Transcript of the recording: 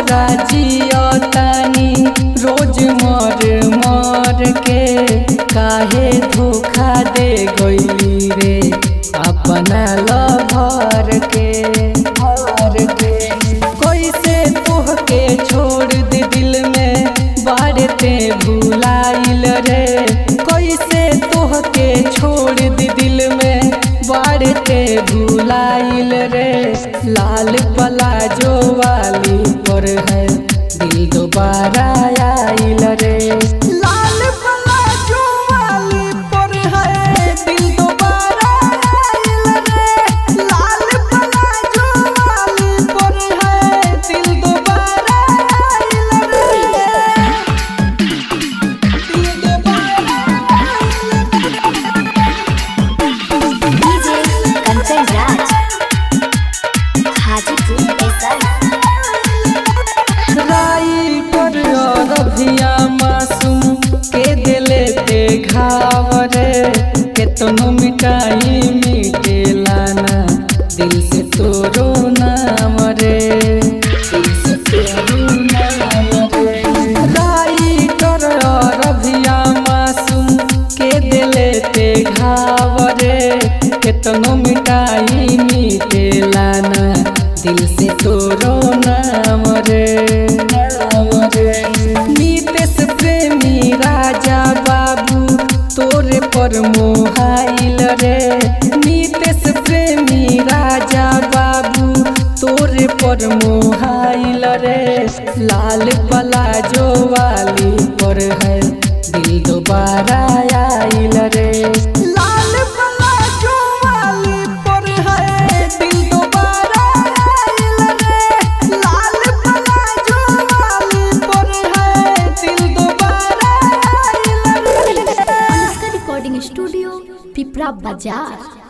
दोबारा जियतानी रोज मर मर के काहे धोखा दे गईली रे अपना लभर के भर के कैसे तोहके छोड़ दे दिल में बाड़ते भुलाइल रे कैसे तोहके छोड़ दे दिल में बाड़ते भुलाइल रे लाल पलाजो वाली पर है दिल दोबारा आइल रे लाल पलाजो वाली पर है दिल दोबारा आइल रे लाल पलाजो वाली पर है दिल दोबारा आइल रे दिल दोबारा डीजे कंचन राज हाजीपुर बेसन राई पर रभिया मासूम के दिले ते घाव रे केतनो मिटाई मिटेला ना दिल से तोरो नाम रे दिल से तोरो नाम रे राई पर रभिया मासूम के दिले ते घाव रे केतनो मिटाई मिटेला ना दिल से तोरो नाम रे नाम रे नीतेश प्रेमी राजा बाबू तोरे पर मोहाइल रे नीतेश प्रेमी राजा बाबू तोरे पर मोहाइल रे लाल पलाजो वाली पर है दिल दोबारा आइल रे लाल पलाजो वाली पर है दिल दोबारा आइल रे लाल पलाजो वाली पर है दिल दोबारा आइल रे अनुष्का रिकॉर्डिंग स्टूडियो पिपरा बाजार